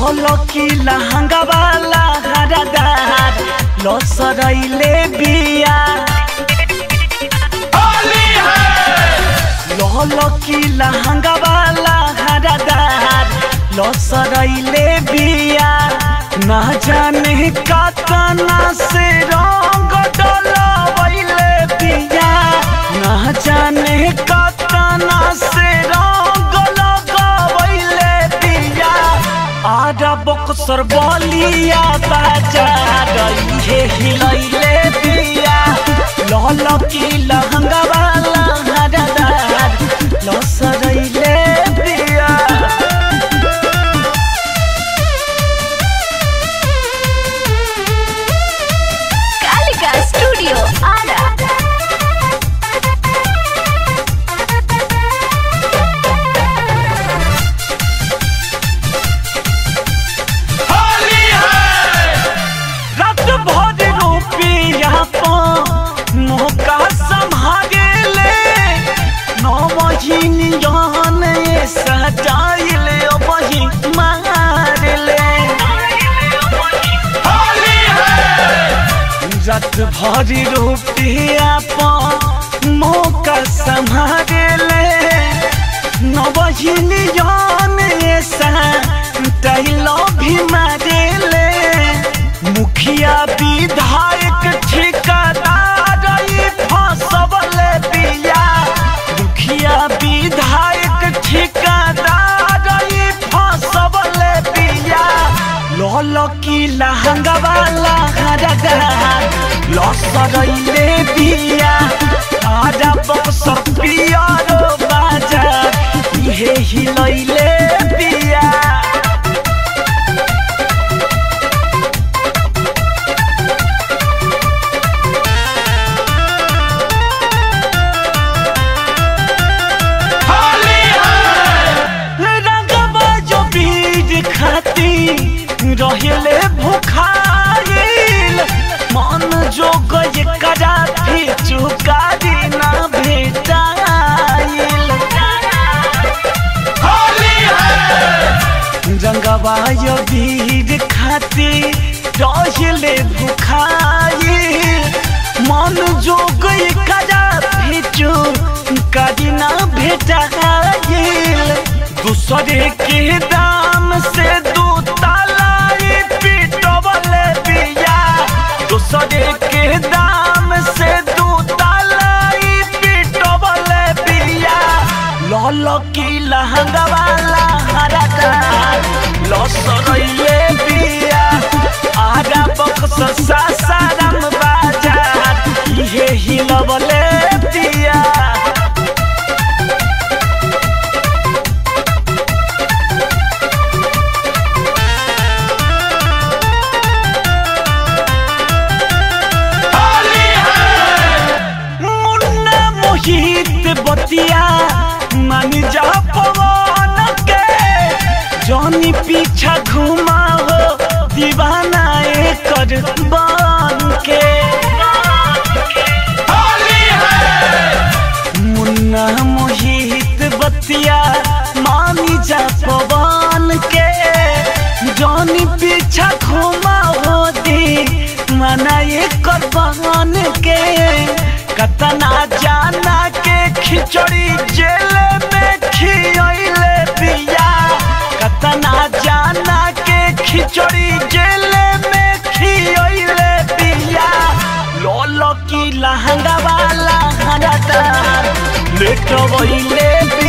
लहलो की लहंगा वाला हरदार लसरैले बिया लहलो की लहंगा वाला हरदार लसरैले बिया ना जाने कतना से रंग डलवैले बिया ना जाने कतना से रंग लगवैले बिया आरा बक्सर बलिया बाजार हे हिलैले बिया लहल की लहंगा वाला हरदार लसरैले बिया कालिका स्टूडियो आरा रात भर रुपया मौका संभागे ले नौ महीन जान सजाइल वही मार ले रात भर रुपया मौका संभागे ले नौ महीन जान सजाइल भी मारे ले मुखिया विधायक ठिकादार ई फसबले बिया मुखिया विधायक ठिकादार ई फसबले बिया लल की लहंगा वाला हरदार लसरैले बिया आजा बक्स पियारो बाजार इहे हिलैले बिया रंगवा जो बीज खाती रहले भुखाइल मन जो गय करा भी चुकारी ना भेटाइल रंगवा जो बीज खाती रहले भुखाइल मन जो गय करा भी चुकारी ना भेटाइल दूसरे के दाम से दू तालाई पिटवले बिया दूसरे के दाम से दू तालाई पिटवले बिया लल की लहंगा वाला हरदार लसरैले बिया आगा बक्स सासाराम बाजार इहे हिलवले बिया मुन्ना मोहित बतिया मान जा पवन के जौनी पीछा घुमा हो दीवाना एकर बन के मुन्ना मोहित बतिया मानी जा पवन के जौनी पीछा घुमा हो दी मना एकर बहन के कतना जाना के खिचड़ी जेल में खियले बिया कतना जाना के खिचड़ी जेल में खियले बिया लोलो की लहंगा वाला हरदार लेटवैले